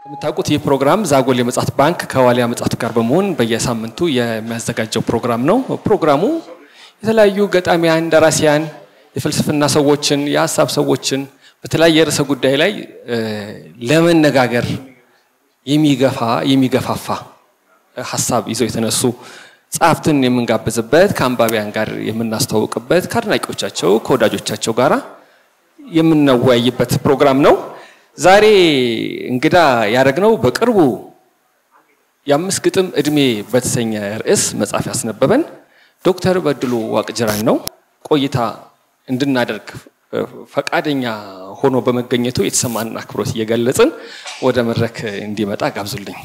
የምታውቁት ይህ ፕሮግራም ዛጎል የመጽሐፍት ባንክ ከዋሊያ መጽሐፍት ጋር በመሆን በየሳምንቱ የሚያዘጋጀው ፕሮግራም ነው። ፕሮግራሙ የተለያዩ ገጣሚያን፣ ደራሲያን፣ የፍልስፍና ሰዎችን፣ የሀሳብ ሰዎችን በተለያየ ርዕሰ ጉዳይ ላይ ለመነጋገር የሚገፋ የሚገፋፋ ሀሳብ ይዘው የተነሱ ጸሐፍትን የምንጋብዝበት ከአንባቢያን ጋር የምናስተዋውቅበት ከአድናቂዎቻቸው ከወዳጆቻቸው ጋር የምናወያይበት ፕሮግራም ነው። ዛሬ እንግዳ ያደረግነው በቅርቡ የአምስት ግጥም እድሜ በተሰኘ ርዕስ መጽሐፍ ያስነበበን ዶክተር በድሉ ዋቅጅራን ነው። ቆይታ እንድናደርግ ፈቃደኛ ሆኖ በመገኘቱ የተሰማንን አክብሮት እየገለጽን ወደ መድረክ እንዲመጣ ጋብዙልኝ።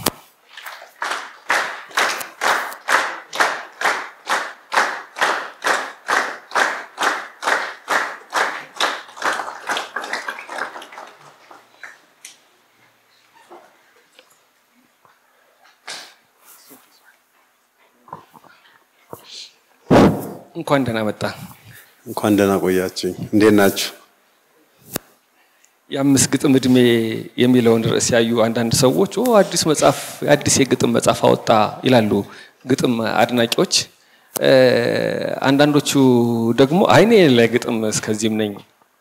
እንኳን ደህና መጣ። እንኳን ደህና ቆያችሁኝ። እንዴት ናችሁ? የአምስት ግጥም እድሜ የሚለውን ርዕስ ያዩ አንዳንድ ሰዎች ኦ አዲስ መጽሐፍ አዲስ የግጥም መጽሐፍ አወጣ ይላሉ፣ ግጥም አድናቂዎች። አንዳንዶቹ ደግሞ አይኔ ለግጥም እስከዚህም ነኝ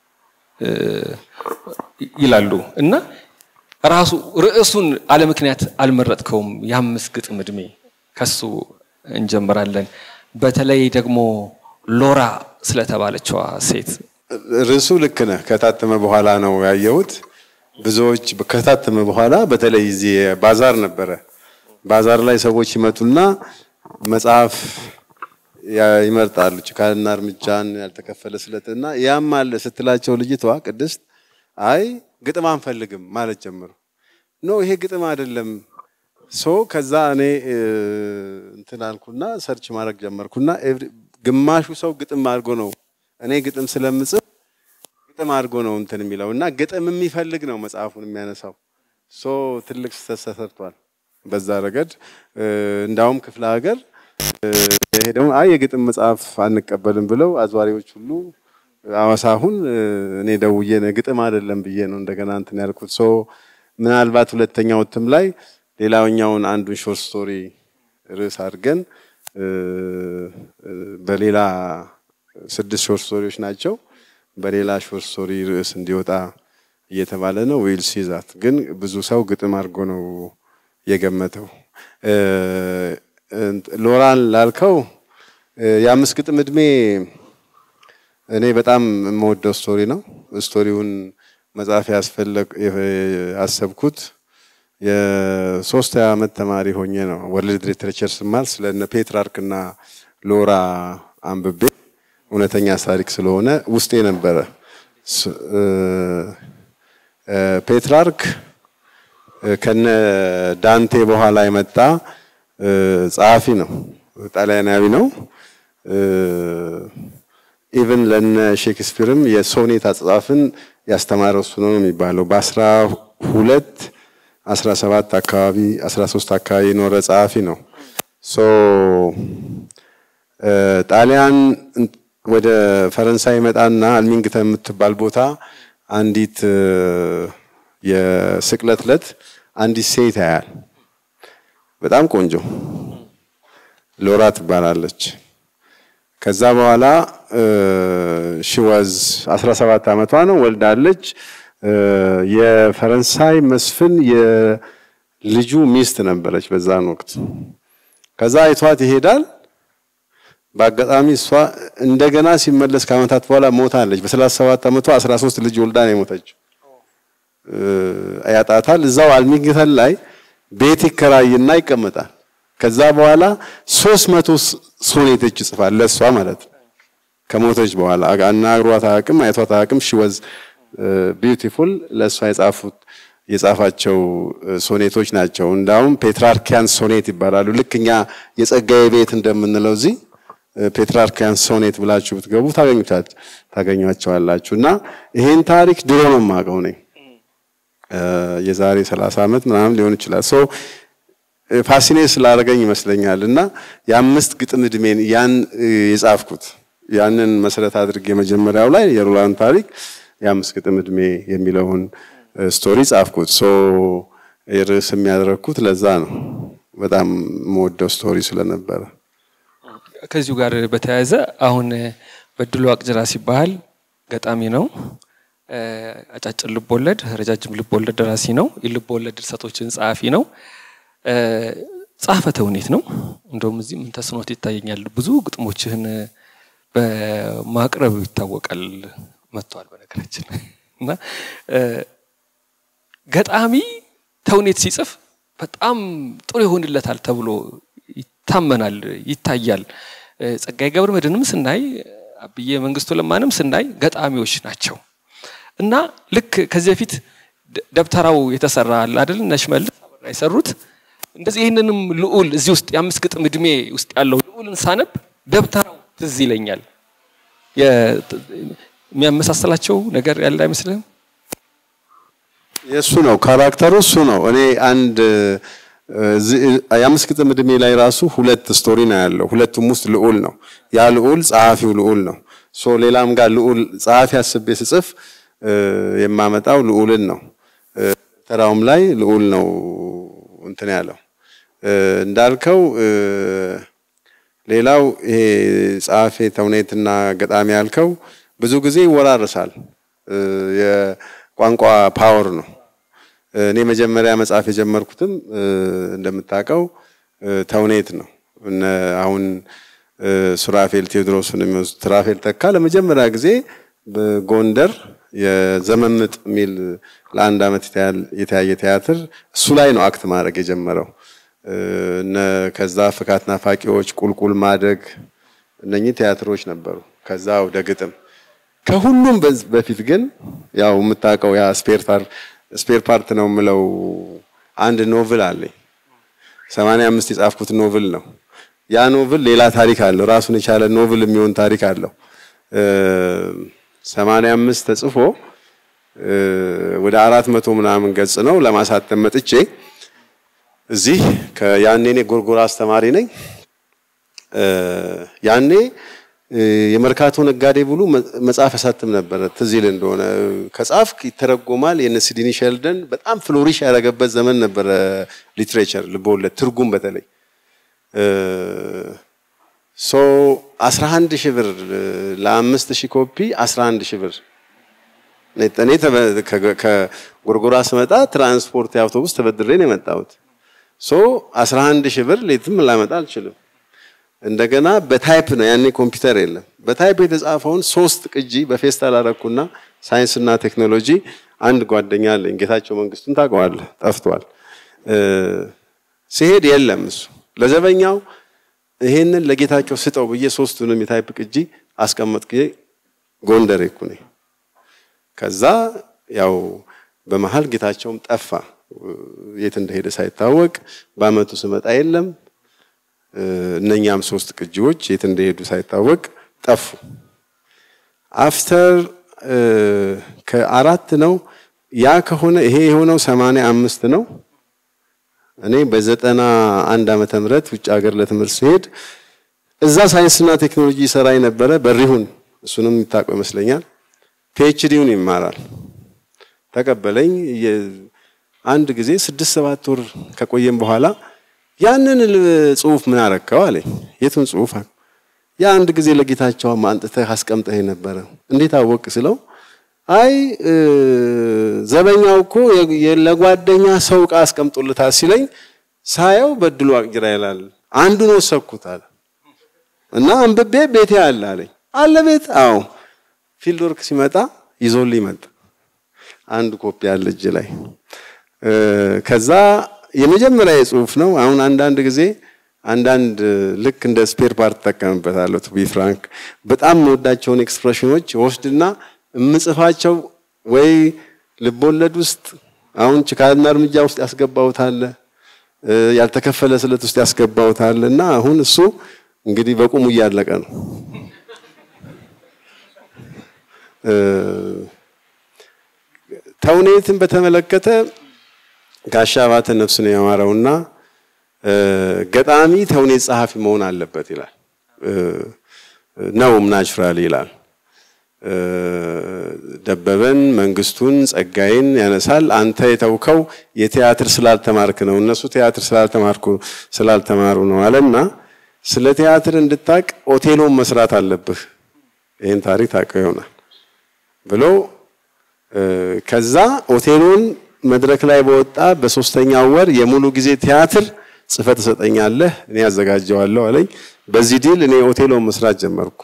ይላሉ እና ራሱ ርዕሱን አለምክንያት አልመረጥከውም። የአምስት ግጥም እድሜ ከሱ እንጀምራለን። በተለይ ደግሞ ሎራ ስለተባለችዋ ሴት ርዕሱ ልክ ነህ። ከታተመ በኋላ ነው ያየሁት። ብዙዎች ከታተመ በኋላ በተለይ እዚህ ባዛር ነበረ። ባዛር ላይ ሰዎች ይመጡና መጽሐፍ ይመርጣሉ። ጭካንና እርምጃን፣ ያልተከፈለ ስለትና ያም አለ ስትላቸው ልጅቷ ቅድስት አይ ግጥም አንፈልግም ማለት ጀምሩ። ኖ ይሄ ግጥም አይደለም ሶ ከዛ እኔ እንትን አልኩና ሰርች ማድረግ ጀመርኩና ግማሹ ሰው ግጥም አድርጎ ነው እኔ ግጥም ስለምጽፍ ግጥም አድርጎ ነው እንትን የሚለው እና ግጥም የሚፈልግ ነው መጽሐፉን የሚያነሳው። ሶ ትልቅ ስህተት ተሰርቷል በዛ ረገድ። እንዳውም ክፍለ ሀገር የሄደው አይ የግጥም መጽሐፍ አንቀበልም ብለው አዝዋሪዎች ሁሉ አዋሳ አሁን እኔ ደውዬ ግጥም አይደለም ብዬ ነው እንደገና እንትን ያልኩት። ሶ ምናልባት ሁለተኛው እትም ላይ ሌላኛውን አንዱን ሾርት ስቶሪ ርዕስ አድርገን በሌላ ስድስት ሾርት ስቶሪዎች ናቸው። በሌላ ሾርት ስቶሪ ርዕስ እንዲወጣ እየተባለ ነው። ዊል ሲዛት ግን ብዙ ሰው ግጥም አድርጎ ነው የገመተው። ሎራን ላልከው የአምስት ግጥም እድሜ እኔ በጣም የምወደው ስቶሪ ነው። ስቶሪውን መጽሐፍ ያስፈለግ ያሰብኩት የሶስት ዓመት ተማሪ ሆኜ ነው። ወርልድ ሊትሬቸር ስማር ስለነ ፔትራርክ እና ሎራ አንብቤ እውነተኛ ታሪክ ስለሆነ ውስጤ ነበረ። ፔትራርክ ከነ ዳንቴ በኋላ የመጣ ጸሐፊ ነው። ጣሊያናዊ ነው። ኢቭን ለነ ሼክስፒርም የሶኔት አጻጻፍን ያስተማረው እሱ ነው የሚባለው በአስራ ሁለት 17 አካባቢ 13 አካባቢ የኖረ ጸሐፊ ነው። ሶ ጣሊያን ወደ ፈረንሳይ መጣና አልሚንግተን የምትባል ቦታ አንዲት የስቅለት ዕለት አንዲት ሴት ያያል። በጣም ቆንጆ ሎራ ትባላለች። ከዛ በኋላ ሽወዝ 17 ዓመቷ ነው፣ ወልዳለች። የፈረንሳይ መስፍን የልጁ ሚስት ነበረች በዛን ወቅት። ከዛ አይቷት ይሄዳል። በአጋጣሚ እሷ እንደገና ሲመለስ ከዓመታት በኋላ ሞታለች። በ37 ዓመቷ 13 ልጅ ወልዳ ነው የሞተችው። ያጣታል። እዛው አልሚንግተን ላይ ቤት ይከራይና ይቀመጣል። ከዛ በኋላ 300 ሶኔቶች ይጽፋል ለእሷ ማለት ነው። ከሞተች በኋላ አናግሯት አያውቅም፣ አይቷት አያውቅም። ሺወዝ ቢዩቲፉል ለእሷ የጻፉት የጻፋቸው ሶኔቶች ናቸው። እንዳውም ፔትራርኪያን ሶኔት ይባላሉ። ልክ እኛ የጸጋዬ ቤት እንደምንለው እዚህ ፔትራርኪያን ሶኔት ብላችሁ ብትገቡ ታገኟቸዋላችሁ። እና ይሄን ታሪክ ድሮ ነው የማውቀው እኔ የዛሬ 30 ዓመት ምናምን ሊሆን ይችላል። ሶ ፋሲኔት ስላደረገኝ ይመስለኛል እና የአምስት ግጥም እድሜን ያን የጻፍኩት ያንን መሰረት አድርጌ መጀመሪያው ላይ የሮላን ታሪክ የአምስት ግጥም እድሜ የሚለውን ስቶሪ ጻፍኩት። ሶ ርዕስ የሚያደረግኩት ለዛ ነው። በጣም የምወደው ስቶሪ ስለነበረ ከዚሁ ጋር በተያያዘ አሁን በድሉ ዋቅጅራ ሲባል ገጣሚ ነው። አጫጭር ልቦወለድ፣ ረጃጅም ልቦወለድ ደራሲ ነው። የልቦወለድ ድርሰቶችን ጸሐፊ ነው። ጸሐፌ ተውኔት ነው። እንደውም እዚህ ምን ተስኖት ይታየኛል። ብዙ ግጥሞችህን በማቅረብ ይታወቃል። መጥቷል በነገራችን እና ገጣሚ ተውኔት ሲጽፍ በጣም ጥሩ ይሆንለታል ተብሎ ይታመናል፣ ይታያል። ጸጋዬ ገብረ መድኅንም ስናይ አብዬ መንግስቱ ለማንም ስናይ ገጣሚዎች ናቸው እና ልክ ከዚህ በፊት ደብተራው የተሰራ አለ አይደል እነ ሽመልስ የሰሩት እንደዚህ ይህንንም ልዑል እዚህ ውስጥ የአምስት ግጥም እድሜ ውስጥ ያለው ልዑልን ሳነብ ደብተራው ትዝ ይለኛል። የሚያመሳሰላቸው ነገር ያለ አይመስልህም? የእሱ ነው ካራክተሩ፣ እሱ ነው። እኔ አንድ የአምስት ግጥም እድሜ ላይ ራሱ ሁለት ስቶሪ ነው ያለው። ሁለቱም ውስጥ ልዑል ነው። ያ ልዑል ጸሐፊው ልዑል ነው። ሶ ሌላም ጋር ልዑል ጸሐፊ አስቤ ስጽፍ የማመጣው ልዑልን ነው። ተራውም ላይ ልዑል ነው እንትን ያለው እንዳልከው። ሌላው ይሄ ጸሐፌ ተውኔትና ገጣሚ ያልከው ብዙ ጊዜ ይወራረሳል። የቋንቋ ፓወር ነው። እኔ መጀመሪያ መጽሐፍ የጀመርኩትም እንደምታውቀው ተውኔት ነው። እነ አሁን ሱራፌል ቴዎድሮስን የሚወስድ ሱራፌል ተካ ለመጀመሪያ ጊዜ በጎንደር የዘመምጥ የሚል ለአንድ ዓመት የተያየ ቲያትር እሱ ላይ ነው አክት ማድረግ የጀመረው። እነ ከዛ ፍካት ናፋቂዎች፣ ቁልቁል ማደግ እነኚህ ቲያትሮች ነበሩ። ከዛ ወደ ግጥም ከሁሉም በፊት ግን ያው የምታውቀው ያ ስፔር ፓርት ነው የምለው አንድ ኖቭል አለኝ። ሰማንያ አምስት የጻፍኩት ኖቭል ነው። ያ ኖቭል ሌላ ታሪክ አለው። ራሱን የቻለ ኖቭል የሚሆን ታሪክ አለው። ሰማንያ አምስት ተጽፎ ወደ አራት መቶ ምናምን ገጽ ነው ለማሳተም መጥቼ እዚህ ያኔ እኔ ጎርጎራ አስተማሪ ነኝ። ያኔ የመርካቶ ነጋዴ ብሉ መጽሐፍ ያሳትም ነበረ። ትዝ ይል እንደሆነ ከጻፍክ ይተረጎማል። የነ ሲድኒ ሼልደን በጣም ፍሎሪሽ ያደረገበት ዘመን ነበረ። ሊትሬቸር ልቦለድ ትርጉም በተለይ ሶ 11 ሺህ ብር ለአምስት ሺህ ኮፒ 11 ሺህ ብር እኔ ከጎርጎራ ስመጣ ትራንስፖርት የአውቶቡስ ተበድሬ ነው የመጣሁት። ሶ 11 ሺህ ብር ሌትም ላመጣ አልችልም። እንደገና በታይፕ ነው ያኔ ኮምፒውተር የለም። በታይፕ የተጻፈውን ሶስት ቅጂ በፌስታል አደረኩና ሳይንስና ቴክኖሎጂ አንድ ጓደኛ አለኝ ጌታቸው መንግስቱን ታውቀዋለህ፣ ጠፍቷል። ሲሄድ የለም እሱ ለዘበኛው ይሄንን ለጌታቸው ስጠው ብዬ ሶስቱንም የታይፕ ቅጂ አስቀመጥኩ። ጎንደር እኮ ነኝ። ከዛ ያው በመሀል ጌታቸውም ጠፋ፣ የት እንደሄደ ሳይታወቅ በአመቱ ስመጣ የለም። እነኛም ሶስት ቅጂዎች የት እንደሄዱ ሳይታወቅ ጠፉ። አፍተር ከአራት ነው ያ ከሆነ ይሄ የሆነው ሰማንያ አምስት ነው። እኔ በዘጠና አንድ ዓመተ ምህረት ውጭ ሀገር ለትምህርት ሲሄድ እዛ ሳይንስና ቴክኖሎጂ ሰራ የነበረ በሪሁን እሱንም የሚታውቀው ይመስለኛል። ፒኤችዲውን ይማራል። ተቀበለኝ። አንድ ጊዜ ስድስት ሰባት ወር ከቆየም በኋላ ያንን ጽሁፍ ምን አረከው አለኝ። የቱን ጽሁፍ? ያ አንድ ጊዜ ለጌታቸው አንጥተህ አስቀምጠህ ነበረ። እንዴት አወቅ ስለው አይ ዘበኛው እኮ ለጓደኛ ሰው ዕቃ አስቀምጦልታል ሲለኝ ሳየው በድሉ ዋቅጅራ ይላል። አንዱን ወሰድኩት አለ እና አንብቤ ቤቴ አለ አለኝ። አለ ቤት? አዎ። ፊልድ ወርክ ሲመጣ ይዞልኝ መጣ። አንድ ኮፒ አለ እጅ ላይ። ከዛ የመጀመሪያ የጽሁፍ ነው። አሁን አንዳንድ ጊዜ አንዳንድ ልክ እንደ ስፔር ፓርት ተጠቀምበታለሁ። ቱ ቢ ፍራንክ በጣም የምወዳቸውን ኤክስፕሬሽኖች ወስድና የምጽፋቸው ወይ ልቦለድ ውስጥ አሁን ችካልና እርምጃ ውስጥ ያስገባውታል፣ ያልተከፈለ ስለት ውስጥ ያስገባውታል እና አሁን እሱ እንግዲህ በቁሙ እያለቀ ነው። ተውኔትን በተመለከተ ጋሻ ባተ ነፍሱን የማረውና ገጣሚ ተውኔት ጸሐፊ መሆን አለበት ይላል። ነውም ናቹራል ይላል። ደበበን፣ መንግስቱን፣ ጸጋይን ያነሳል። አንተ የተውከው የቲያትር ስላልተማርክ ነው፣ እነሱ ቲያትር ስላልተማርኩ ስላልተማሩ ነው አለና ስለ ቲያትር እንድታቅ ኦቴሎን መስራት አለብህ፣ ይህን ታሪክ ታውቀው ይሆናል ብሎ ከዛ ኦቴሎን መድረክ ላይ በወጣ በሶስተኛው ወር የሙሉ ጊዜ ቲያትር ጽፈት ትሰጠኛለህ፣ እኔ ያዘጋጀዋለሁ አለኝ። በዚህ ዲል እኔ ኦቴሎን መስራት ጀመርኩ።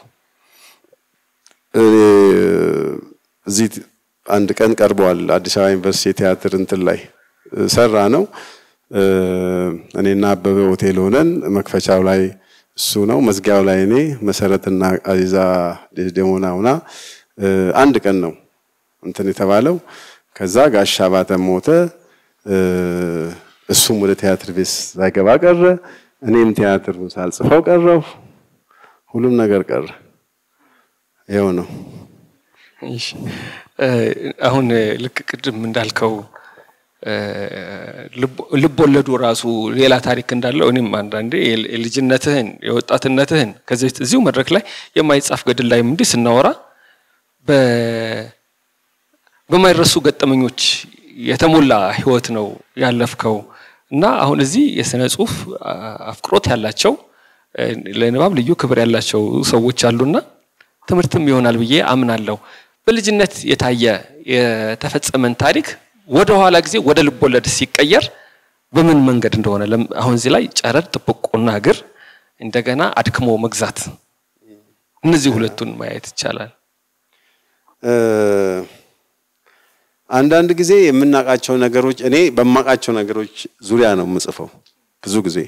እዚህ አንድ ቀን ቀርበዋል። አዲስ አበባ ዩኒቨርሲቲ ቲያትር እንትን ላይ ሰራ ነው። እኔና አበበ ሆቴል ሆነን መክፈቻው ላይ እሱ ነው፣ መዝጊያው ላይ እኔ፣ መሰረትና አዚዛ ደሞና ሁና አንድ ቀን ነው እንትን የተባለው። ከዛ ጋሻ ባተ ሞተ። እሱም ወደ ቲያትር ቤት ሳይገባ ቀረ። እኔም ቲያትሩን ሳልጽፈው ቀረው። ሁሉም ነገር ቀረ። ይኸው ነው። አሁን ልክ ቅድም እንዳልከው ልብ ወለዱ ራሱ ሌላ ታሪክ እንዳለው እኔም አንዳንዴ የልጅነትህን የወጣትነትህን ከዚህ በፊት እዚሁ መድረክ ላይ የማይጻፍ ገድል ላይም እንዲህ ስናወራ በማይረሱ ገጠመኞች የተሞላ ህይወት ነው ያለፍከው እና አሁን እዚህ የስነ ጽሁፍ አፍቅሮት ያላቸው ለንባብ ልዩ ክብር ያላቸው ሰዎች አሉና ትምህርትም ይሆናል ብዬ አምናለሁ። በልጅነት የታየ የተፈጸመን ታሪክ ወደ ኋላ ጊዜ ወደ ልቦለድ ሲቀየር በምን መንገድ እንደሆነ አሁን እዚህ ላይ ጨረር፣ ጥብቆና እግር እንደገና አድክሞ መግዛት እነዚህ ሁለቱን ማየት ይቻላል። አንዳንድ ጊዜ የምናውቃቸው ነገሮች እኔ በማውቃቸው ነገሮች ዙሪያ ነው የምጽፈው። ብዙ ጊዜ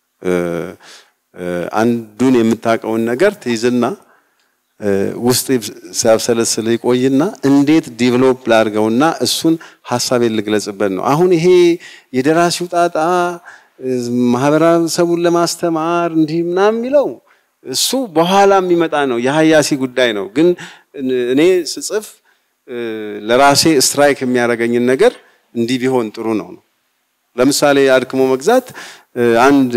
አንዱን የምታውቀውን ነገር ትይዝና ውስጥ ሲያብሰለስል ይቆይና እንዴት ዲቨሎፕ ላድርገውና እሱን ሀሳቤን ልግለጽበት ነው። አሁን ይሄ የደራሲው ጣጣ ማህበረሰቡን ለማስተማር እንዲህ ምናምን የሚለው እሱ በኋላ የሚመጣ ነው፣ የሀያሲ ጉዳይ ነው። ግን እኔ ስጽፍ ለራሴ ስትራይክ የሚያደርገኝን ነገር እንዲህ ቢሆን ጥሩ ነው ነው። ለምሳሌ አድክሞ መግዛት አንድ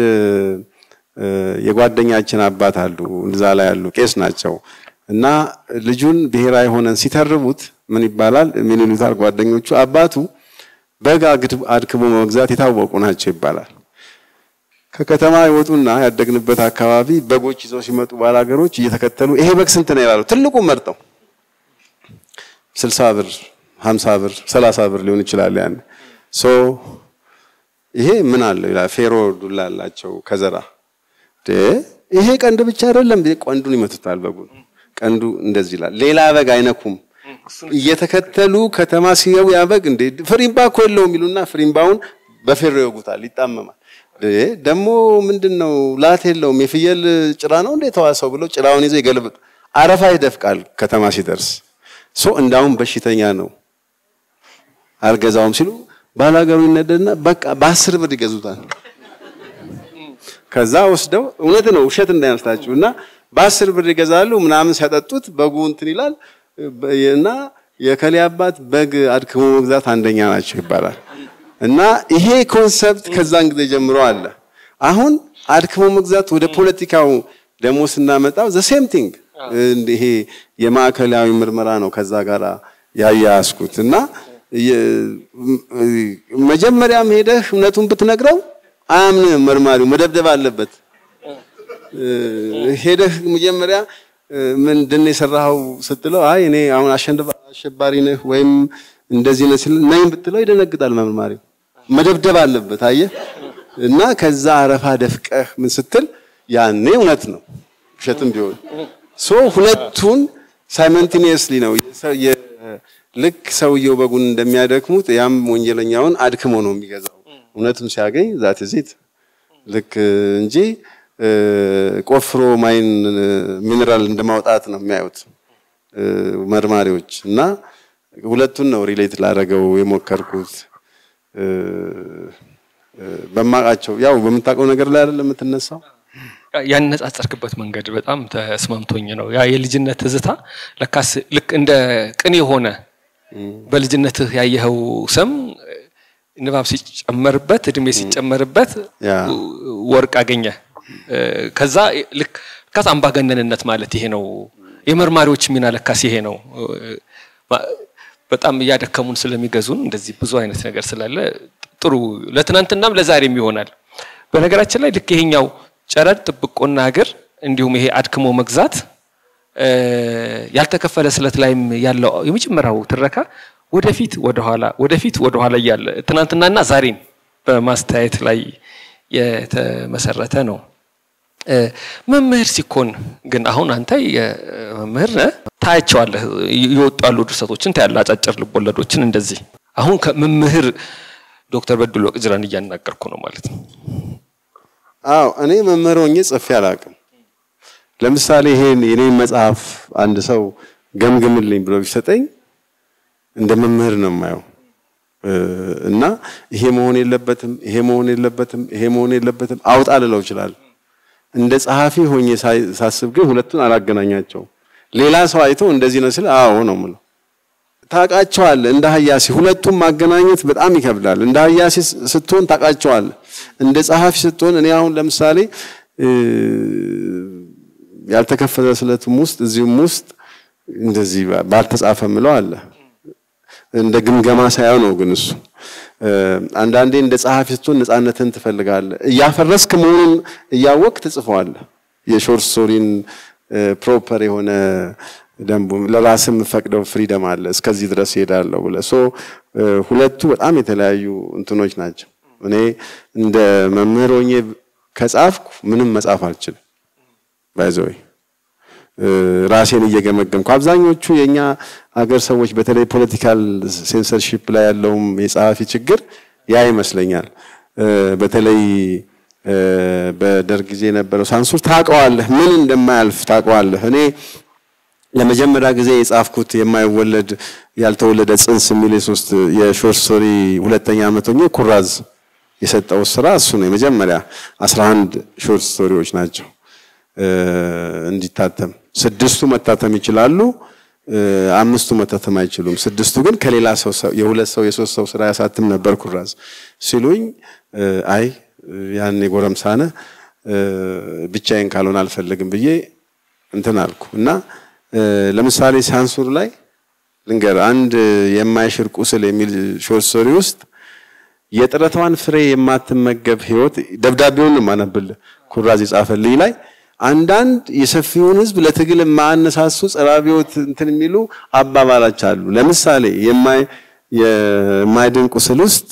የጓደኛችን አባት አሉ፣ እዛ ላይ ያሉ ቄስ ናቸው። እና ልጁን ብሔራዊ ሆነን ሲተርቡት ምን ይባላል? ምን ይሉታል ጓደኞቹ? አባቱ በግ አድክሞ መግዛት የታወቁ ናቸው ይባላል። ከከተማ ይወጡና ያደግንበት አካባቢ በጎች ይዘው ሲመጡ ባላገሮች እየተከተሉ ይሄ በግ ስንት ነው ይላሉ። ትልቁ መርጠው ስልሳ ብር፣ ሀምሳ ብር፣ ሰላሳ ብር ሊሆን ይችላል። ያን ሶ ይሄ ምን አለው ይላል። ፌሮ ዱላ አላቸው ከዘራ ይሄ ቀንድ ብቻ አይደለም፣ ቀንዱን ይመቱታል በጉን ቀንዱ እንደዚህ ይላል። ሌላ በግ አይነኩም። እየተከተሉ ከተማ ሲገቡ ያ በግ እንዴ ፍሪምባ እኮ የለውም ይሉና ፍሪምባውን በፌሮ ይወጉታል፣ ይጣመማል። ደግሞ ምንድነው ላት የለውም የፍየል ጭራ ነው እንዴ ተዋሰው ብለው ጭራውን ይዘው ይገልብጥ አረፋ ይደፍቃል። ከተማ ሲደርስ ሶ እንዳውም በሽተኛ ነው አልገዛውም ሲሉ ባላገሩ ይነደድና በቃ በአስር ብር ይገዙታል። ከዛ ወስደው እውነት ነው ውሸት እንዳይመስላችሁ እና በአስር ብር ይገዛሉ ምናምን ሲያጠጡት በጉ እንትን ይላል እና የከሌ አባት በግ አድክሞ መግዛት አንደኛ ናቸው ይባላል። እና ይሄ ኮንሰፕት ከዛን ጊዜ ጀምሮ አለ። አሁን አድክሞ መግዛት ወደ ፖለቲካው ደግሞ ስናመጣው ዘ ሴም ቲንግ ይሄ የማዕከላዊ ምርመራ ነው ከዛ ጋር ያያያዝኩት እና መጀመሪያም ሄደህ እውነቱን ብትነግረው አያምንም መርማሪው መደብደብ አለበት። ሄደህ መጀመሪያ ምንድን ነው የሰራኸው ስትለው አይ እኔ አሁን አሸባሪ ነህ ወይም እንደዚህ ነህ ሲል ነኝ ብትለው ይደነግጣል መርማሪው። መደብደብ አለበት አየህ። እና ከዛ አረፋ ደፍቀህ ምን ስትል ያኔ እውነት ነው ውሸትም ቢሆን ሶ ሁለቱን ሳይመንቲኒየስሊ ነው ልክ ሰውየው በጉን እንደሚያደክሙት ያም ወንጀለኛውን አድክሞ ነው የሚገዛው። እውነቱን ሲያገኝ ዛት ዚት ልክ እንጂ ቆፍሮ ማይን ሚኔራል እንደማውጣት ነው የሚያዩት መርማሪዎች። እና ሁለቱን ነው ሪሌት ላደረገው የሞከርኩት በማቃቸው ያው በምታውቀው ነገር ላይ አይደለም የምትነሳው። ያነጻጸርክበት መንገድ በጣም ተስማምቶኝ ነው። ያ የልጅነት ትዝታ ለካስ ልክ እንደ ቅኔ የሆነ በልጅነትህ ያየኸው ስም ንባብ ሲጨመርበት እድሜ ሲጨመርበት ወርቅ አገኘ። ከዛ ልክ ከዛ አምባገነንነት ማለት ይሄ ነው የመርማሪዎች ሚና ለካስ ይሄ ነው። በጣም እያደከሙን ስለሚገዙን እንደዚህ ብዙ አይነት ነገር ስላለ ጥሩ ለትናንትናም ለዛሬም ይሆናል። በነገራችን ላይ ልክ ይሄኛው ጨረር ጥብቆና ሀገር እንዲሁም ይሄ አድክሞ መግዛት ያልተከፈለ ስለት ላይም ያለው የመጀመሪያው ትረካ ወደፊት ወደኋላ ወደፊት ወደኋላ እያለ ትናንትናና ዛሬን በማስተያየት ላይ የተመሰረተ ነው። መምህር ሲኮን ግን አሁን አንተ መምህር ነህ፣ ታያቸዋለህ። የወጡ ያሉ ድርሰቶችን ታያለህ፣ አጫጭር ልቦለዶችን እንደዚህ። አሁን ከመምህር ዶክተር በድሉ ወቅጅራን እያናገርኩ ነው ማለት ነው። አዎ እኔ መምህር ሆኜ ጽፌ አላውቅም። ለምሳሌ ይሄን የኔን መጽሐፍ አንድ ሰው ገምግምልኝ ብሎ ቢሰጠኝ እንደ መምህር ነው የማየው እና ይሄ መሆን የለበትም ይሄ መሆን የለበትም ይሄ መሆን የለበትም አውጣ ልለው ይችላል። እንደ ጸሐፊ ሆኜ ሳስብ ግን ሁለቱን አላገናኛቸውም። ሌላ ሰው አይቶ እንደዚህ ነው ሲል አዎ ነው የምለው። ታውቃቸዋለህ። እንደ ሀያሲ ሁለቱም ማገናኘት በጣም ይከብዳል። እንደ ሀያሲ ስትሆን ታውቃቸዋለህ። እንደ ጸሐፊ ስትሆን እኔ አሁን ለምሳሌ ያልተከፈተ ስለቱም ውስጥ እዚሁም ውስጥ እንደዚህ ባልተጻፈ ምለው አለ እንደ ግምገማ ሳይሆን ነው ግን እሱ አንዳንዴ እንደ ጸሐፊ ስትሆን ነፃነትን ትፈልጋለህ። እያፈረስክ መሆኑን እያወቅ ትጽፈዋለህ። የሾርት ስቶሪን ፕሮፐር የሆነ ደንቡ ለራስህ የምፈቅደው ፍሪደም አለ። እስከዚህ ድረስ ይሄዳለሁ ብለህ ሶ ሁለቱ በጣም የተለያዩ እንትኖች ናቸው። እኔ እንደ መምህር ሆኜ ከጻፍኩ ምንም መጻፍ አልችልም። ባይዘወይ ራሴን እየገመገምኩ አብዛኞቹ የኛ አገር ሰዎች በተለይ ፖለቲካል ሴንሰርሺፕ ላይ ያለውም የጸሐፊ ችግር ያ ይመስለኛል። በተለይ በደርግ ጊዜ የነበረው ሳንሱር ታውቀዋለህ፣ ምን እንደማያልፍ ታውቀዋለህ። እኔ ለመጀመሪያ ጊዜ የጻፍኩት የማይወለድ ያልተወለደ ጽንስ የሚል የሶስት የሾርት ስቶሪ ሁለተኛ ዓመት ሆኜ ኩራዝ የሰጠው ስራ እሱ ነው። የመጀመሪያ 11 ሾርት ስቶሪዎች ናቸው እንዲታተም ስድስቱ መታተም ይችላሉ፣ አምስቱ መታተም አይችሉም። ስድስቱ ግን ከሌላ ሰው የሁለት ሰው የሶስት ሰው ስራ ያሳትም ነበር ኩራዝ ሲሉኝ፣ አይ ያኔ ጎረምሳነ ብቻዬን ካልሆነ አልፈልግም ብዬ እንትን አልኩ እና ለምሳሌ ሳንሱር ላይ ልንገር አንድ የማይሽር ቁስል የሚል ሾርት ስቶሪ ውስጥ የጥረቷን ፍሬ የማትመገብ ህይወት ደብዳቤውን ማነብል ኩራዝ የጻፈልኝ ላይ አንዳንድ የሰፊውን ህዝብ ለትግል የማያነሳሱ ጸረ አብዮት እንትን የሚሉ አባባሎች አሉ። ለምሳሌ የማይድን ቁስል ውስጥ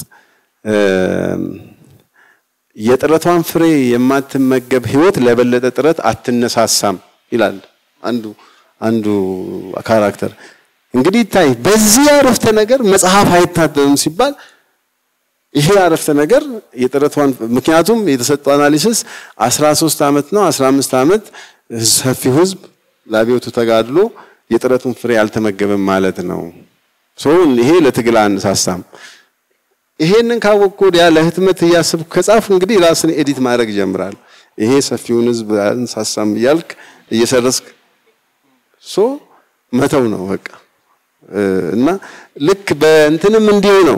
የጥረቷን ፍሬ የማትመገብ ህይወት ለበለጠ ጥረት አትነሳሳም ይላል አንዱ አንዱ ካራክተር። እንግዲህ ይታይ በዚህ አረፍተ ነገር መጽሐፍ አይታተምም ሲባል ይሄ አረፍተ ነገር የጥረቷን ምክንያቱም የተሰጠው አናሊሲስ 13 ዓመት ነው 15 ዓመት ሰፊው ህዝብ ለአብዮቱ ተጋድሎ የጥረቱን ፍሬ አልተመገበም ማለት ነው። ሶ ይሄ ለትግል አነሳሳም። ይሄንን ካወቅኩ ወዲያ ለህትመት እያሰብኩ ከጻፍ እንግዲህ ራስን ኤዲት ማድረግ ይጀምራል። ይሄ ሰፊውን ህዝብ አነሳሳም እያልክ እየሰረስክ ሶ መተው ነው በቃ እና ልክ በእንትንም እንዲሁ ነው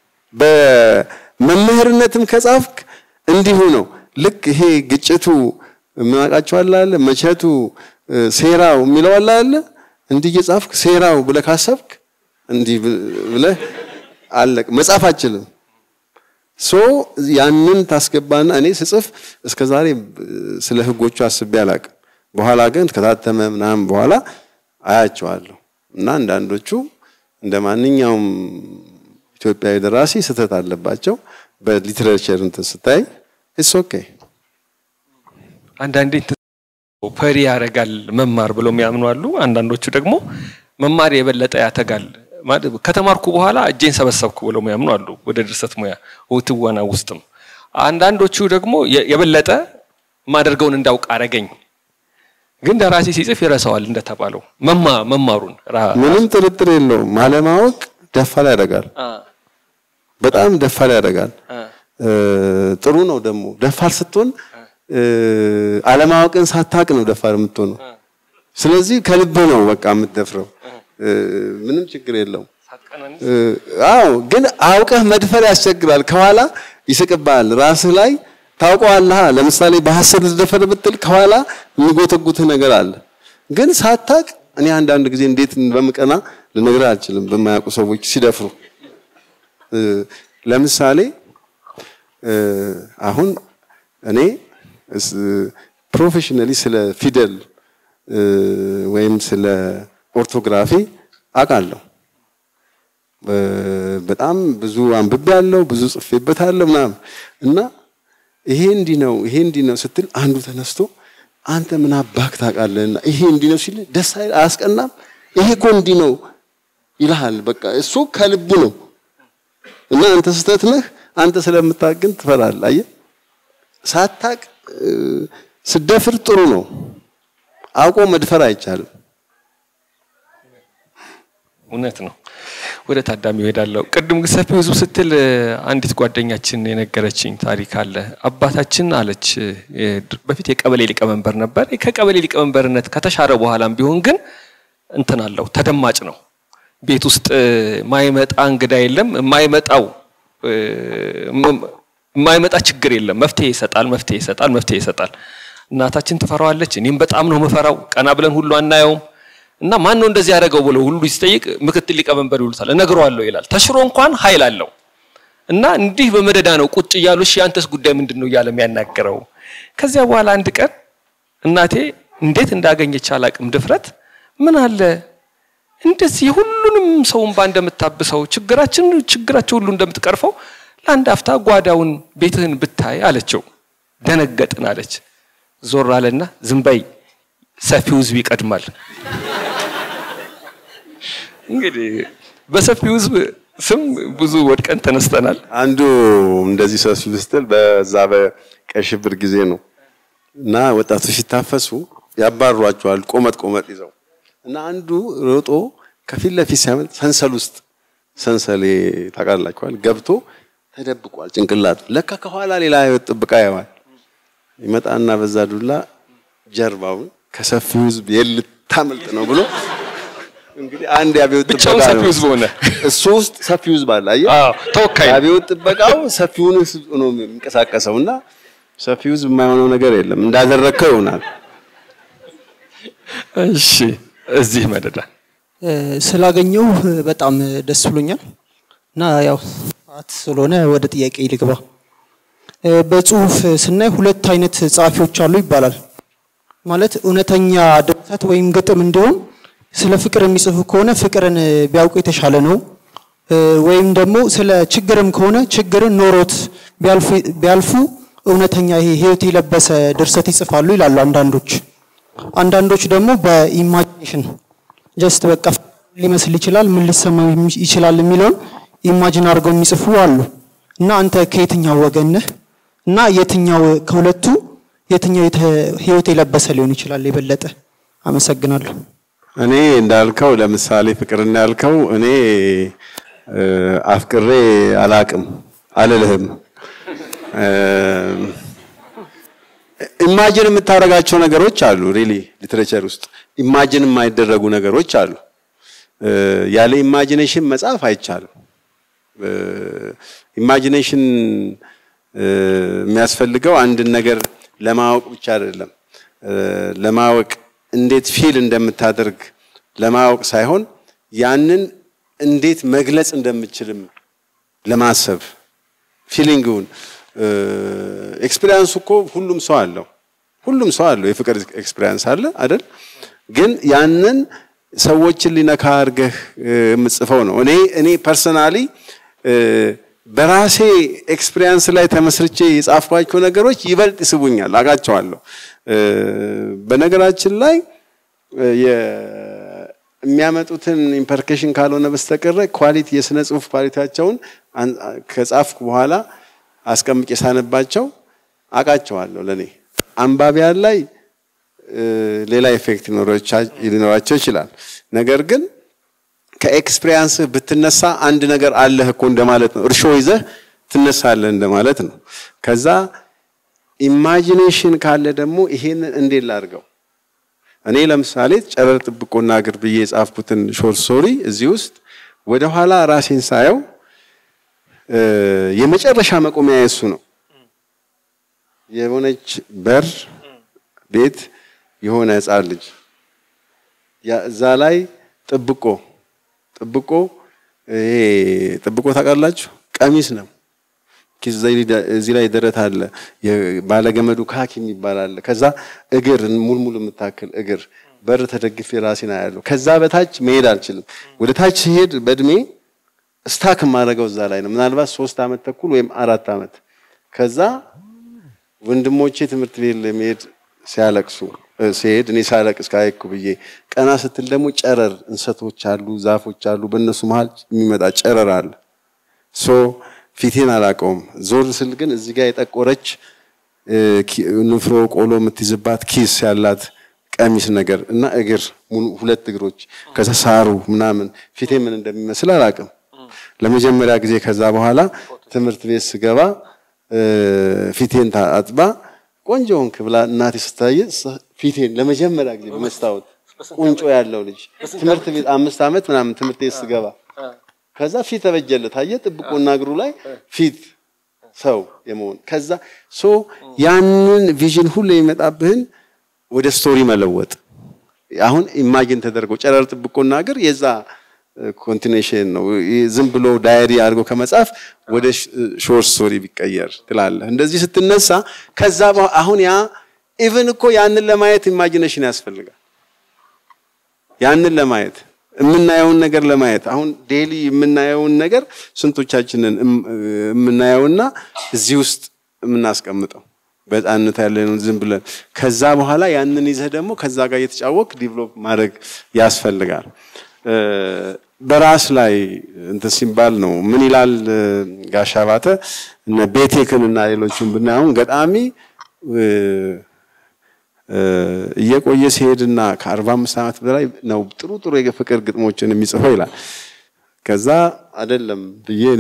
በመምህርነትም ከጻፍክ እንዲሁ ነው። ልክ ይሄ ግጭቱ የምናውቃቸው አለ አለ መቼቱ ሴራው የሚለው አለ አለ እንዲህ እየጻፍክ ሴራው ብለህ ካሰብክ እንዲህ ብለህ አለቅ መጻፍ አችልም። ሶ ያንን ታስገባና እኔ ስጽፍ እስከ ዛሬ ስለ ህጎቹ አስቤ አላቅም። በኋላ ግን ከታተመ ምናምን በኋላ አያቸዋለሁ እና አንዳንዶቹ እንደ ማንኛውም ኢትዮጵያዊ ደራሲ ስህተት አለባቸው። በሊትሬቸር እንትን ስታይ ኢትስ ኦኬ። አንዳንዴ ፈሪ ያደርጋል መማር ብለው የሚያምኑ አሉ። አንዳንዶቹ ደግሞ መማር የበለጠ ያተጋል ከተማርኩ በኋላ እጄን ሰበሰብኩ ብለው የሚያምኑ አሉ። ወደ ድርሰት ሙያ ትወና ውስጥም አንዳንዶቹ ደግሞ የበለጠ ማደርገውን እንዳውቅ አረገኝ። ግን ደራሲ ሲጽፍ ይረሳዋል እንደተባለው መማሩን ምንም ጥርጥር የለውም። አለማወቅ ደፋር ያደርጋል። በጣም ደፋር ያደርጋል። ጥሩ ነው ደግሞ ደፋር ስትሆን አለማወቅን ሳታቅ ነው ደፋር የምትሆነው። ስለዚህ ከልብ ነው በቃ የምትደፍረው። ምንም ችግር የለውም። አዎ፣ ግን አውቀህ መድፈር ያስቸግራል። ከኋላ ይስቅብሃል። ራስህ ላይ ታውቀዋለህ። ለምሳሌ በሐሰት ልትደፈር ብትል ከኋላ የሚጎተጉትህ ነገር አለ። ግን ሳታቅ እኔ አንዳንድ ጊዜ እንዴት በምቀና ልነግርህ አልችልም። በማያውቁ ሰዎች ሲደፍሩ ለምሳሌ አሁን እኔ ፕሮፌሽናሊ ስለ ፊደል ወይም ስለ ኦርቶግራፊ አውቃለሁ። በጣም ብዙ አንብቤ ያለው ብዙ ጽፌበታለሁ ምናምን እና ይሄ እንዲህ ነው ይሄ እንዲህ ነው ስትል አንዱ ተነስቶ አንተ ምን አባክ ታውቃለህና ይሄ እንዲህ ነው ሲል ደስ አይል አያስቀናም? ይሄ እኮ እንዲህ ነው ይልሃል። በቃ እሱ ከልቡ ነው እና አንተ ስህተት ነህ። አንተ ስለምታውቅ ግን ትፈራለህ። አየህ፣ ሳታውቅ ስደፍር ጥሩ ነው። አውቆ መድፈር አይቻልም። እውነት ነው። ወደ ታዳሚ እሄዳለሁ። ቅድም ግን ሰፊ ህዝብ ስትል አንዲት ጓደኛችን የነገረችኝ ታሪክ አለ። አባታችን አለች በፊት የቀበሌ ሊቀመንበር ነበር። ከቀበሌ ሊቀመንበርነት ከተሻረ በኋላም ቢሆን ግን እንትን አለው ተደማጭ ነው። ቤት ውስጥ ማይመጣ እንግዳ የለም። የማይመጣው የማይመጣ ችግር የለም። መፍትሄ ይሰጣል፣ መፍትሄ ይሰጣል፣ መፍትሄ ይሰጣል። እናታችን ትፈራዋለች። እኔም በጣም ነው ምፈራው። ቀና ብለን ሁሉ አናየውም። እና ማን ነው እንደዚህ ያደረገው ብሎ ሁሉ ሲጠይቅ ምክትል ሊቀመንበር ይሉታል። እነግረዋለሁ ይላል። ተሽሮ እንኳን ኃይል አለው። እና እንዲህ በመደዳ ነው ቁጭ እያሉ እሺ አንተስ ጉዳይ ምንድን ነው እያለ የሚያናገረው። ከዚያ በኋላ አንድ ቀን እናቴ እንዴት እንዳገኘች አላቅም ድፍረት ምን አለ እንደዚህ ሁሉንም ሰውን ባ እንደምታብሰው ችግራችን ችግራቸው ሁሉ እንደምትቀርፈው ለአንድ አፍታ ጓዳውን ቤትህን ብታይ አለችው። ደነገጥን አለች። ዞር አለና ዝም በይ ሰፊው ህዝብ ይቀድማል። እንግዲህ በሰፊው ህዝብ ስም ብዙ ወድቀን ተነስተናል። አንዱ እንደዚህ ሰው ስትል በዛ በቀይ ሽብር ጊዜ ነው እና ወጣቶች ሲታፈሱ ያባሯቸዋል ቆመጥ ቆመጥ ይዘው እና አንዱ ሮጦ ከፊት ለፊት ሲያመልጥ ሰንሰል ውስጥ ሰንሰሌ ታውቃላችኋል ገብቶ ተደብቋል ጭንቅላቱ። ለካ ከኋላ ሌላ ህይወት ጥብቃ ያዋል ይመጣና በዛ ዱላ ጀርባውን ከሰፊው ህዝብ የልታመልጥ ነው ብሎ እንግዲህ አንድ የአብዮት ብቻውን ጥበቃ ሰፊው ነው። ህዝብ ሆነ። እሱ ውስጥ ሰፊው ህዝብ አለ። አየህ አዎ፣ ተወካይ የአብዮት ጥበቃው ሰፊውን ህዝብ ነው የሚንቀሳቀሰው እና ሰፊው ህዝብ የማይሆነው ነገር የለም እንዳደረግከው ይሆናል። እሺ፣ እዚህ መደዳ ስላገኘው በጣም ደስ ብሎኛል እና ያው ሰዓት ስለሆነ ወደ ጥያቄ ልግባ። በጽሁፍ ስናይ ሁለት አይነት ጸሐፊዎች አሉ ይባላል። ማለት እውነተኛ ድርሰት ወይም ግጥም እንዲሆን ስለ ፍቅር የሚጽፉ ከሆነ ፍቅርን ቢያውቁ የተሻለ ነው። ወይም ደግሞ ስለ ችግርም ከሆነ ችግርን ኖሮት ቢያልፉ- ቢያልፉ እውነተኛ ይሄ ህይወት የለበሰ ድርሰት ይጽፋሉ ይላሉ አንዳንዶች። አንዳንዶች ደግሞ በኢማጂኔሽን ጀስት በቃ ሊመስል ይችላል ምን ሊሰማው የሚ- ይችላል የሚለውን ኢማጂን አድርገው የሚጽፉ አሉ እና አንተ ከየትኛው ወገን ነህ እና የትኛው ከሁለቱ የትኛው የተ- ህይወት የለበሰ ሊሆን ይችላል የበለጠ አመሰግናለሁ እኔ እንዳልከው ለምሳሌ ፍቅርና ያልከው እኔ እ፣ አፍቅሬ አላቅም አልልህም። ኢማጂን የምታደርጋቸው ነገሮች አሉ። ሪሊ ሊትሬቸር ውስጥ ኢማጂን የማይደረጉ ነገሮች አሉ። እ፣ ያለ ኢማጂኔሽን መጻፍ አይቻልም። ኢማጂኔሽን የሚያስፈልገው አንድን ነገር ለማወቅ ብቻ አይደለም። እ፣ ለማወቅ እንዴት ፊል እንደምታደርግ ለማወቅ ሳይሆን ያንን እንዴት መግለጽ እንደምችልም ለማሰብ ፊሊንግውን ኤክስፒሪያንሱ እኮ ሁሉም ሰው አለው። ሁሉም ሰው አለው የፍቅር ኤክስፒሪያንስ አለ አይደል? ግን ያንን ሰዎችን ሊነካ አድርገህ እ፣ የምጽፈው ነው። እኔ እኔ ፐርሰናሊ በራሴ ኤክስፒሪያንስ ላይ ተመስርቼ የጻፍኳቸው ነገሮች ይበልጥ ይስቡኛል፣ አውቃቸዋለሁ። እ፣ በነገራችን ላይ እ፣ የ- የሚያመጡትን ኢምፐርኬሽን ካልሆነ በስተቀረ ኳሊቲ የስነ ጽሁፍ ኳሊቲያቸውን አን- ከጻፍኩ በኋላ አስቀምጬ ሳነባቸው አውቃቸዋለሁ። ለኔ አንባቢያን ላይ እ፣ ሌላ ኢፌክት ሊኖራቻ- ሊኖራቸው ይችላል። ነገር ግን ከኤክስፒሪያንስህ ብትነሳ አንድ ነገር አለህ እኮ እንደማለት ነው። እርሾ ይዘህ ትነሳለህ እንደማለት ነው። ከዛ ኢማጂኔሽን ካለ ደግሞ ይሄንን እንዴት ላድርገው? እኔ ለምሳሌ ጨረር ጥብቆና እግር ብዬ የጻፍኩትን ሾርት ስቶሪ እዚህ ውስጥ ወደ ኋላ ራሴን ሳየው እ፣ የመጨረሻ መቆሚያ የሱ ነው። የሆነች በር ቤት የሆነ ህፃን ልጅ እዛ ላይ ጥብቆ ጥብቆ ይሄ ጥብቆ ታውቃላችሁ? ቀሚስ ነው። እዚህ ላይ ደረት አለ። ባለገመዱ ካኪ የሚባል አለ። ከዛ እግር ሙልሙል የምታክል እግር በር ተደግፌ ራሴን አያለሁ። ከዛ በታች መሄድ አልችልም። ወደ ታች ሲሄድ በእድሜ ስታክ የማደርገው እዛ ላይ ነው። ምናልባት ሶስት አመት ተኩል ወይም አራት አመት። ከዛ ወንድሞቼ ትምህርት ቤት ለመሄድ ሲያለቅሱ ሲሄድ እኔ ሳለቅስ ካይኩ ብዬ ቀና ስትል ደግሞ ጨረር እንሰቶች አሉ፣ ዛፎች አሉ። በእነሱ መሀል የሚመጣ ጨረር አለ። ሶ ፊቴን አላውቀውም። ዞር ስል ግን እዚህ ጋር የጠቆረች ንፍሮ ቆሎ የምትይዝባት ኪስ ያላት ቀሚስ ነገር እና እግር ሁለት እግሮች ከዛ ሳሩ ምናምን ፊቴ ምን እንደሚመስል አላውቅም። ለመጀመሪያ ጊዜ ከዛ በኋላ ትምህርት ቤት ስገባ ፊቴን አጥባ ቆንጆ ሆንክ ብላ እናቴ ስታየ ፊቴን ለመጀመሪያ ጊዜ በመስታወት ቁንጮ ያለው ልጅ ትምህርት ቤት አምስት ዓመት ምናምን ትምህርት ቤት ስገባ ከዛ ፊት ተበጀለት። አየህ ጥብቆና እግሩ ላይ ፊት ሰው የመሆን ከዛ ሶ ያንን ቪዥን ሁሉ የሚመጣብህን ወደ ስቶሪ መለወጥ አሁን ኢማጂን ተደርጎ ጨረር ጥብቆና እግር የዛ ኮንቲኔሽን ነው። ዝም ብሎ ዳየሪ አድርጎ ከመጻፍ ወደ ሾርት ስቶሪ ቢቀየር ትላለህ። እንደዚህ ስትነሳ ከዛ አሁን ያ ኢቭን እኮ ያንን ለማየት ኢማጂኔሽን ያስፈልጋል። ያንን ለማየት የምናየውን ነገር ለማየት አሁን ዴሊ የምናየውን ነገር ስንቶቻችንን የምናየውና እዚህ ውስጥ የምናስቀምጠው በጣንነት ያለንን ዝም ብለን ከዛ በኋላ ያንን ይዘህ ደግሞ ከዛ ጋር እየተጫወቅ ዲቨሎፕ ማድረግ ያስፈልጋል። በራስ ላይ እንትን ሲባል ነው ምን ይላል ጋሻ ባተ እነ ቤቴክን እና ሌሎቹን ብናይ አሁን ገጣሚ እየቆየ ሲሄድና ከአርባ አምስት ዓመት በላይ ነው ጥሩ ጥሩ የፍቅር ግጥሞችን የሚጽፈው ይላል። ከዛ አይደለም ብዬ እኔ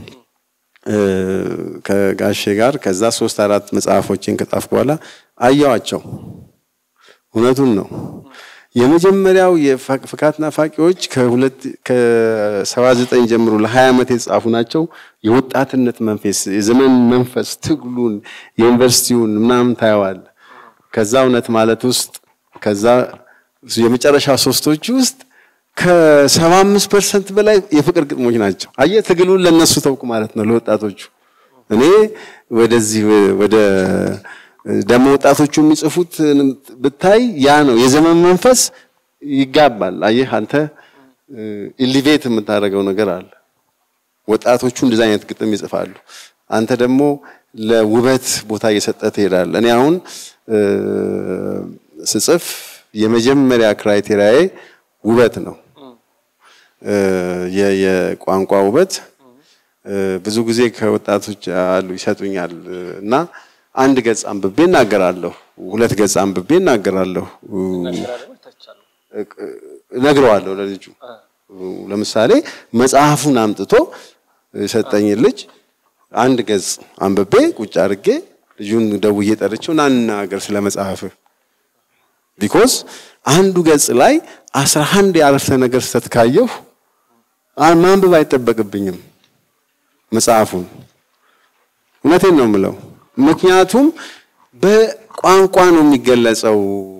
ከጋሼ ጋር ከዛ ሶስት አራት መጽሐፎችን ከጻፍኩ በኋላ አየዋቸው። እውነቱን ነው። የመጀመሪያው የፍካት ናፋቂዎች ከሁለት ከሰባ ዘጠኝ ጀምሮ ለሀያ ዓመት የተጻፉ ናቸው። የወጣትነት መንፈስ፣ የዘመን መንፈስ፣ ትግሉን፣ የዩኒቨርሲቲውን ምናምን ታየዋል። ከዛ እውነት ማለት ውስጥ ከዛ የመጨረሻ ሶስቶቹ ውስጥ ከሰባ አምስት ፐርሰንት በላይ የፍቅር ግጥሞች ናቸው። አየህ ትግሉን ለነሱ ተውኩ ማለት ነው ለወጣቶቹ። እኔ ወደዚህ ወደ ደግሞ ወጣቶቹ የሚጽፉት ብታይ ያ ነው የዘመን መንፈስ ይጋባል። አየህ አንተ ኢሊቬት የምታደርገው ነገር አለ። ወጣቶቹ እንደዚህ አይነት ግጥም ይጽፋሉ። አንተ ደግሞ ለውበት ቦታ እየሰጠ ትሄዳለህ። እኔ አሁን ስጽፍ የመጀመሪያ ክራይቴሪያዬ ውበት ነው። የቋንቋ ውበት ብዙ ጊዜ ከወጣቶች አሉ ይሰጡኛል እና አንድ ገጽ አንብቤ እናገራለሁ፣ ሁለት ገጽ አንብቤ እናገራለሁ፣ እነግረዋለሁ ለልጁ። ለምሳሌ መጽሐፉን አምጥቶ የሰጠኝ ልጅ አንድ ገጽ አንብቤ ቁጭ አድርጌ ልጁን ደውዬ ጠርቼው ና እንናገር ስለ መጽሐፍህ ቢኮዝ አንዱ ገጽ ላይ አስራ አንድ የአረፍተ ነገር ስህተት ካየሁ ማንበብ አይጠበቅብኝም መጽሐፉን። እውነቴን ነው የምለው። ምክንያቱም በቋንቋ ነው የሚገለጸው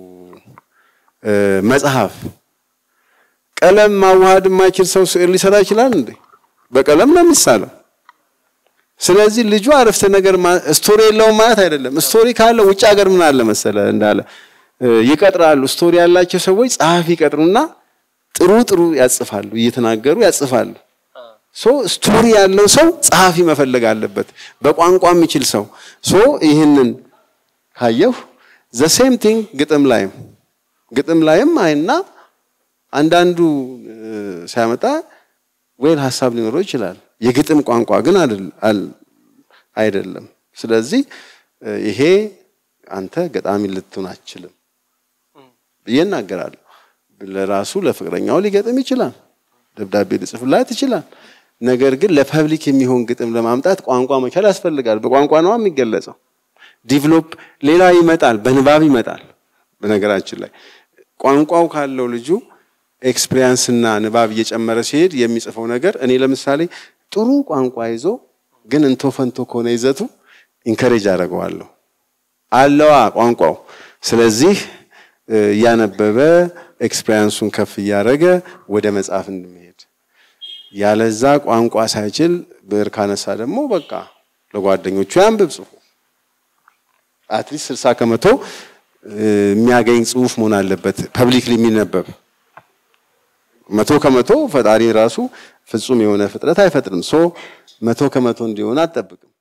መጽሐፍ። ቀለም ማዋሃድ የማይችል ሰው ስዕል ሊሰራ ይችላል እንዴ? በቀለም ነው የሚሳለው። ስለዚህ ልጁ አረፍተ ነገር ስቶሪ የለውም ማለት አይደለም። ስቶሪ ካለ ውጭ ሀገር ምን አለ መሰለ እንዳለ ይቀጥራሉ። ስቶሪ ያላቸው ሰዎች ጸሐፊ ይቀጥሩና ጥሩ ጥሩ ያጽፋሉ፣ እየተናገሩ ያጽፋሉ። ሶ ስቶሪ ያለው ሰው ጸሐፊ መፈለግ አለበት፣ በቋንቋ የሚችል ሰው። ሶ ይህንን ካየሁ ዘ ሴም ቲንግ ግጥም ላይም ግጥም ላይም አይና አንዳንዱ ሲያመጣ ወይል ሀሳብ ሊኖረው ይችላል። የግጥም ቋንቋ ግን አይደለም። ስለዚህ ይሄ አንተ ገጣሚ ልትሆን አትችልም ብዬ እናገራለሁ። ለራሱ ለፍቅረኛው ሊገጥም ይችላል፣ ደብዳቤ ሊጽፍላት ይችላል። ነገር ግን ለፐብሊክ የሚሆን ግጥም ለማምጣት ቋንቋ መቻል ያስፈልጋል። በቋንቋ ነው የሚገለጸው። ዲቨሎፕ ሌላ ይመጣል፣ በንባብ ይመጣል። በነገራችን ላይ ቋንቋው ካለው ልጁ ኤክስፒሪየንስ እና ንባብ እየጨመረ ሲሄድ የሚጽፈው ነገር እኔ ለምሳሌ ጥሩ ቋንቋ ይዞ ግን እንቶ ፈንቶ ከሆነ ይዘቱ ኢንከሬጅ አደርገዋለሁ። አለዋ ቋንቋው። ስለዚህ እያነበበ ኤክስፔሪንሱን ከፍ እያደረገ ወደ መጽሐፍ እንድመሄድ ያለዛ ቋንቋ ሳይችል ብዕር ካነሳ ደግሞ በቃ ለጓደኞቹ ያንብብ ጽፎ አትሊስት ስልሳ ከመቶ የሚያገኝ ጽሁፍ መሆን አለበት ፐብሊክሊ የሚነበብ መቶ ከመቶ ፈጣሪ ራሱ ፍጹም የሆነ ፍጥረት አይፈጥርም ሶ መቶ ከመቶ እንዲሆን አትጠብቅም